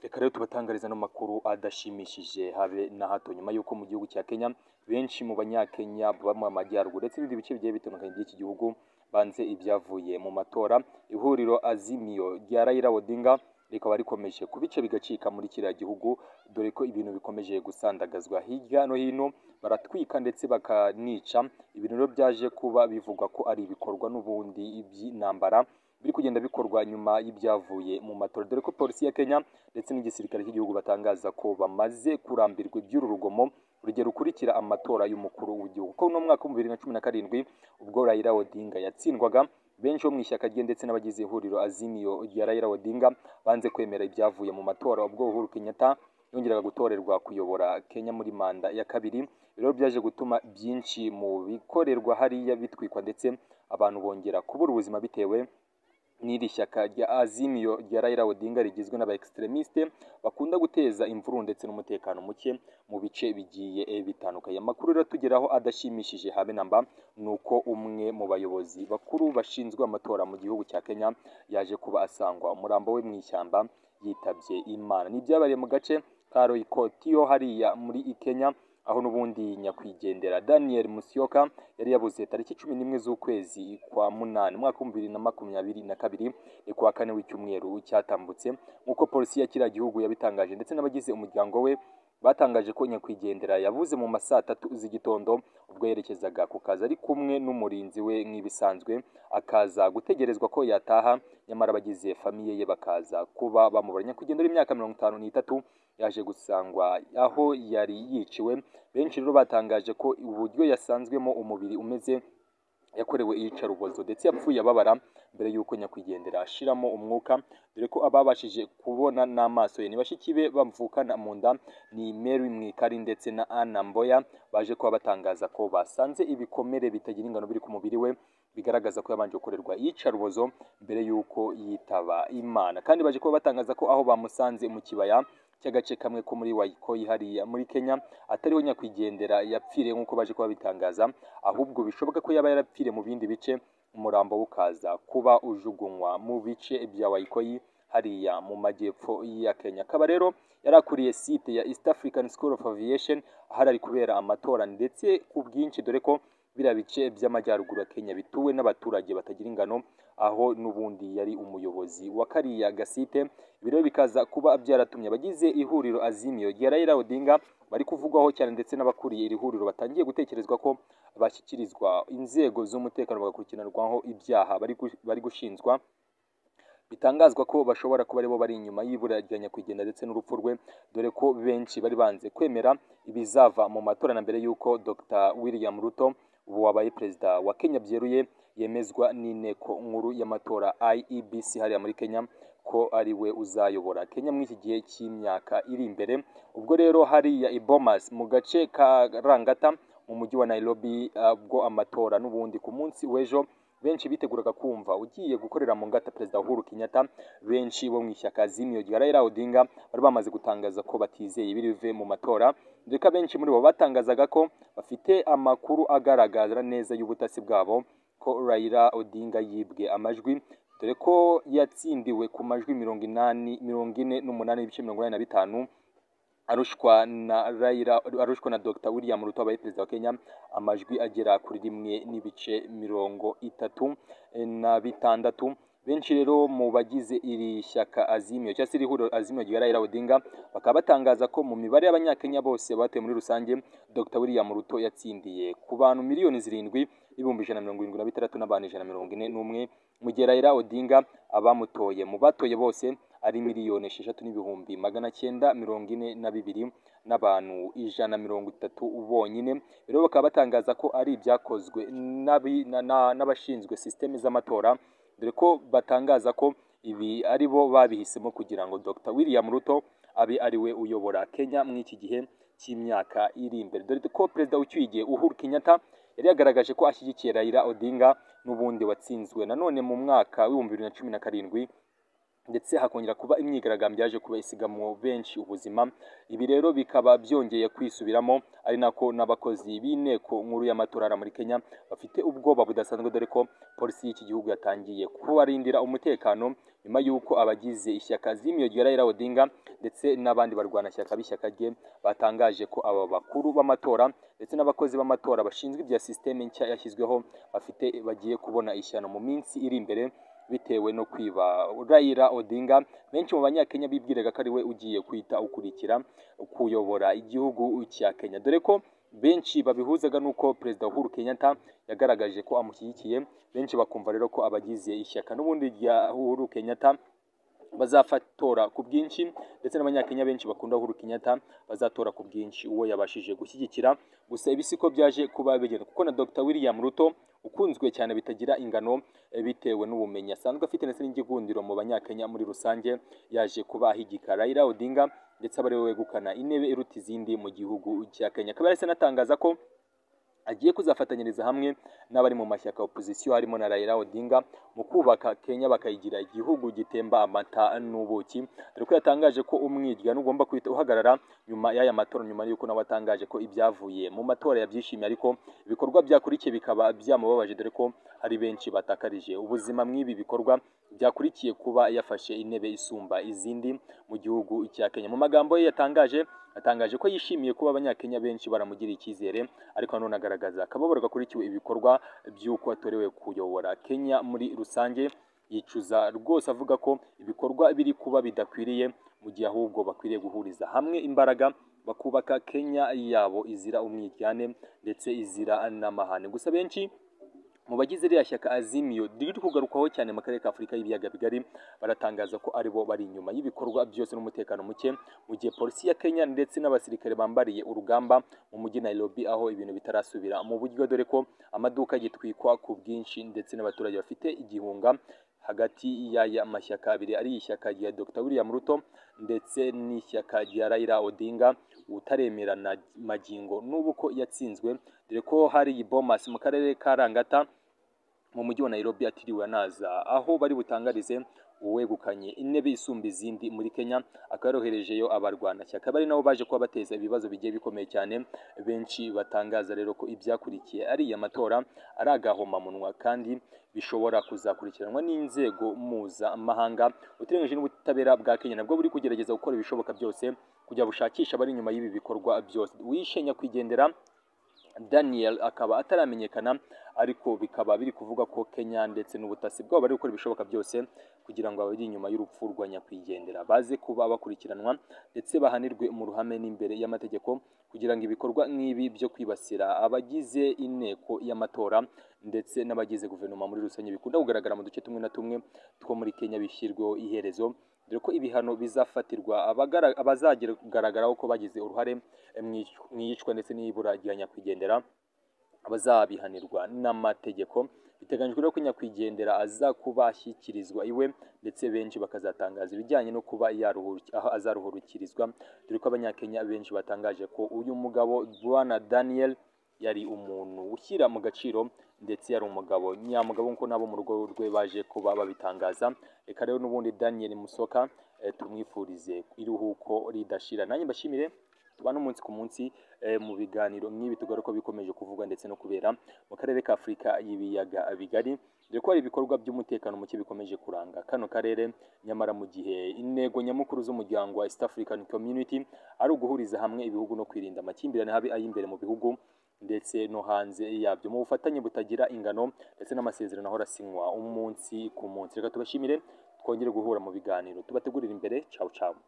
reka rero tubatangariza ano makuru adashimishije habe na hato nyuma y'uko mu gihugu cya kenya benshi mu banyakenya baba mu majyaruguru ndetse n'ibindi bice bigiye bitandukanye by'iki gihugu banze ibyavuye mu matora ihuriro azimiyo rya rayira odinga rikaba rikomeje ku bice bigacika muri kiriya gihugu dore ko ibintu bikomeje gusandagazwa hirya no hino baratwika ndetse bakanica ibintu rero byaje kuba bivugwa ko ari ibikorwa n'ubundi by'intambara biri kugenda bikorwa nyuma y'ibyavuye mu matora dore ko polisi ya kenya ndetse n'igisirikare cy'igihugu batangaza ko bamaze kurambirwa iby'uru rugomo urugero rukurikira amatora y'umukuru w'igihugu kuko no mu mwaka w'ibihumbi bibiri na cumi na karindwi ubwo Raila Odinga yatsindwaga benshi bo mu ishyaka rye ndetse n'abagize ihuriro azimiyo rya Raila Odinga banze kwemera ibyavuye mu matora ubwo Uhuru Kenyatta yongeraga gutorerwa kuyobora Kenya muri manda ya kabiri rero byaje gutuma byinshi mu bikorerwa hariya bitwikwa ndetse abantu bongera kubura ubuzima bitewe n'iri shyaka rya azimiyo rya Raila Odinga rigizwe n'aba extremiste bakunda guteza imvururu ndetse n'umutekano muke mu bice bigiye bitandukanye amakuru rero tugeraho adashimishije habe namba ni uko umwe mu bayobozi bakuru bashinzwe amatora mu gihugu cya Kenya yaje kuba asangwa umurambo we mu ishyamba yitabye Imana n'ibyabariye mu gace ka Roykotiyo hariya muri Kenya aho n'ubundi nyakwigendera daniel musiyoka yari yabuze tariki cumi n'imwe z'ukwezi kwa munani umwaka w'ibihumbi bibiri na makumyabiri na kabiri ni kuwa kane w'icyumweru cyatambutse nk'uko polisi ya kiriya gihugu yabitangaje ndetse n'abagize umuryango we batangaje ko nyakwigendera yabuze mu ma saa tatu z'igitondo ubwo yerekezaga ku kazi ari kumwe n'umurinzi we nk'ibisanzwe akaza gutegerezwa ko yataha nyamara abagize famiye ye bakaza kuba bamubura nyakwigendera imyaka mirongo itanu n'itatu yaje gusangwa aho yari yiciwe benshi rero batangaje ko uburyo yasanzwemo umubiri umeze yakorewe iyicarubozo ndetse yapfuye ababara mbere y'uko nyakwigendera ashiramo umwuka dore ko ababashije kubona n'amaso ye ni bashiki be bamvukana mu nda ni Mary Mwikari ndetse na Anna Mboya baje kuba batangaza ko basanze ibikomere bitagira ingano biri ku mubiri we bigaragaza ko yabanje gukorerwa iyicarubozo mbere y'uko yitaba Imana kandi baje kuba batangaza ko aho bamusanze mu kibaya cy'agace kamwe ko muri wayikoyi hariya muri kenya atariho nyakwigendera yapfiriye nk'uko baje kuba bitangaza ahubwo bishoboka ko yaba yarapfiriye mu bindi bice umurambo ukaza kuba ujugunywa mu bice bya wayikoyi hariya mu majyepfo ya kenya akaba rero yari akuriye site ya east african school of aviation ahari ari kubera amatora ndetse ku bwinshi dore ko biriya bice by'amajyaruguru ya kenya bituwe n'abaturage batagira ingano aho n'ubundi yari umuyobozi wa kariya gasite ibi rero bikaza kuba byaratumye abagize ihuriro azimiyo rya Raila Odinga bari kuvugwaho cyane ndetse n'abakuriye iri huriro batangiye gutekerezwa ko bashyikirizwa inzego z'umutekano bagakurikiranwaho ibyaha bari gushinjwa bitangazwa ko bashobora kuba aribo bari inyuma y'ibura rya nyakwigendera ndetse n'urupfu rwe dore ko benshi bari banze kwemera ibizava mu matora na mbere y'uko Dr William Ruto ubu wabaye perezida wa Kenya byeruye yemezwa n'inteko nkuru y'amatora IEBC hariya muri Kenya ko ari we uzayobora Kenya muri iki gihe cy'imyaka iri imbere ubwo rero hariya Bomas mu gace ka Rangata mu mujyi wa Nairobi ubwo amatora n'ubundi ku munsi w'ejo benshi biteguraga kumva ugiye gukorera mu ngata perezida Uhuru Kenyatta benshi bo mu ishyaka zimiyo rya Raila Odinga bari bamaze gutangaza ko batizeye ibiri bive mu matora ndetse benshi muri bo batangazaga ko bafite amakuru agaragara neza y'ubutasi bwabo ko Raila Odinga yibwe amajwi dore ko yatsindiwe ku majwi mirongo inani mirongo ine n'umunani n'ibice mirongo inani na bitanu arushwa na Raila arushwa na Dr William Ruto abaye perezida wa Kenya amajwi agera kuri rimwe n'ibice mirongo itatu na bitandatu benshi rero mu bagize iri shyaka azimiyo cyangwa se iri huriro azimiyo rya Raila Odinga bakaba batangaza ko mu mibare y'abanyakenya bose batuye muri rusange Dr William Ruto yatsindiye ku bantu miliyoni zirindwi n'ibihumbi ijana na mirongo irindwi na bitandatu n'abantu ijana na mirongo ine n'umwe mu gihe Raila Odinga abamutoye mu batoye bose ari miliyoni esheshatu n'ibihumbi magana cyenda mirongo ine na bibiri n'abantu ijana mirongo itatu bonyine rero bakaba batangaza ko ari ibyakozwe n'abashinzwe sisiteme z'amatora dore ko batangaza ko ibi ari bo babihisemo kugira ngo Dr William Ruto abe ari we uyobora Kenya muri iki gihe cy'imyaka iri imbere dore ko perezida ucyuye igihe Uhuru Kenyatta yari yagaragaje ko ashyigikiye Raila Odinga n'ubundi watsinzwe nanone mu mwaka w'ibihumbi bibiri na cumi na karindwi ndetse hakongera kuba imyigaragambyo yaje kuba isigamo benshi ubuzima ibi rero bikaba byongeye kwisubiramo ari nako n'abakozi b'inteko nkuru y'amatora muri Kenya bafite ubwoba budasanzwe dore ko polisi y'iki gihugu yatangiye kubarindira umutekano nyuma y'uko abagize ishyaka z'imiyo Raila Odinga ndetse n'abandi barwanashyaka b'ishyaka rye batangaje ko aba bakuru b'amatora ndetse n'abakozi b'amatora bashinzwe ibya sisiteme nshya yashyizweho bafite bagiye kubona ishyano mu minsi iri imbere bitewe no kwiba Raila Odinga benshi mu banyakenya bibwiraga ko ari we ugiye kwita ukurikira kuyobora igihugu cya Kenya dore ko benshi babihuzaga nuko perezida Uhuru Kenyatta yagaragaje ko amushyigikiye benshi bakumva rero ko abagize ishyaka n'ubundi rya Uhuru Kenyatta bazafatora ku bwinshi ndetse n'abanyakenya benshi bakunda Uhuru Kenyatta bazatora ku bwinshi uwo yabashije gushyigikira gusa ibi siko byaje kuba bigenda kuko na Dr William Ruto ukunzwe cyane bitagira ingano bitewe n'ubumenyi asanzwe afite ndetse n'igikundiro mu banyakenya muri rusange yaje kuba ahigika Raila Odinga ndetse aba ariwe wegukana intebe iruta izindi mu gihugu cya Kenya akaba yahise anatangaza ko agiye kuzafatanyiriza hamwe n'abari mu mashyaka opozisiyo harimo na Raila Odinga mu kubaka Kenya bakayigira igihugu gitemba amata n'ubuki dore ko yatangaje ko umwiryano ugomba guhita uhagarara nyuma y'aya matora nyuma y'uko nawe atangaje ko ibyavuye mu matora yabyishimiye ariko ibikorwa byakurikiye bikaba byamubabaje dore ko hari benshi batakarije ubuzima mw'ibi bikorwa byakurikiye kuba yafashe intebe isumba izindi mu gihugu cya Kenya mu magambo ye yatangaje atangaje ko yishimiye kuba abanyakenya benshi baramugiriye icyizere ariko nanone agaragaza akababaro gakurikiwe ibikorwa by'uko atorewe kuyobora kenya muri rusange yicuza rwose avuga ko ibikorwa biri kuba bidakwiriye mu gihe ahubwo bakwiriye guhuriza hamwe imbaraga bakubaka kenya yabo izira umwiryane ndetse izira n'amahane gusa benshi mu bagize ririya shyaka azimiyo riri kugarukaho cyane mu karere ka afurika y'ibiyaga bigari baratangaza ko aribo bari inyuma y'ibikorwa byose n'umutekano muke mu gihe polisi ya kenya ndetse n'abasirikare bambariye urugamba mu mujyi nairobi aho ibintu bitarasubira mu buryo dore ko amaduka gitwikwa ku bwinshi ndetse n'abaturage bafite igihunga hagati y'aya mashyaka abiri ari ishyaka rya dr william ruto ndetse n'ishyaka rya raila odinga utaremera na magingo n'ubu ko yatsinzwe dore ko hari bomas mu karere ka rangata mu mujyi wa Nairobi atiriwe anaza aho bari butangarize uwegukanye intebe isumba izindi muri Kenya akaba yaroherejeyo abarwanashyaka bari nabo baje kuba bateza ibibazo bigiye bikomeye cyane benshi batangaza rero ko ibyakurikiye ariya matora ari agahomamunwa kandi bishobora kuzakurikiranwa n'inzego mpuzamahanga utirenganyije n'ubutabera bwa Kenya nabwo buri kugerageza gukora ibishoboka byose kujya bushakisha abari inyuma y'ibi bikorwa byose wishenya kwigendera Daniel akaba ataramenyekana ariko bikaba biri kuvuga ko Kenya ndetse n'ubutasi bwabo bari gukora ibishoboka byose kugira ngo abari inyuma y'urupfu rwa nyakwigendera baze kuba bakurikiranwa ndetse bahanirwe mu ruhame n'imbere y'amategeko kugira ngo ibikorwa nk'ibi byo kwibasira abagize inteko y'amatora ndetse n'abagize guverinoma muri rusange bikunda kugaragara mu duce tumwe na tumwe two muri Kenya bishyirweho iherezo dore ko ibihano bizafatirwa abazagaragaraho ko bagize uruhare mu iyicwa ndetse n'ibura rya nyakwigendera abazabihanirwa n'amategeko biteganyijwe rero ko nyakwigendera aza kuba ashyikirizwa iwe ndetse benshi bakazatangaza ibijyanye no kuba aho azaruhurukirizwa dore ko abanyakenya benshi batangaje ko uyu mugabo bwana daniel yari umuntu ushyira mu gaciro ndetse yari umugabo nyamugabo nk'uko nabo mu rugo rwe baje kuba babitangaza reka rero n'ubundi daniel musoka tumwifurize iruhuko ridashira nanjye mbashimire tubana umunsi ku munsi mu biganiro nk'ibi tugaruka bikomeje kuvugwa ndetse no kubera mu karere ka afurika y'ibiyaga bigari dore ko hari ibikorwa by'umutekano muke bikomeje kuranga kano karere nyamara mu gihe intego nyamukuru z'umuryango wa east african community ari uguhuriza hamwe ibihugu no kwirinda amakimbirane habi ay'imbere mu bihugu ndetse no hanze yabyo mu bufatanye butagira ingano ndetse n'amasezerano ahora asinywa umunsi ku munsi reka tubashimire twongere guhura mu biganiro tubategurira imbere cawu cawu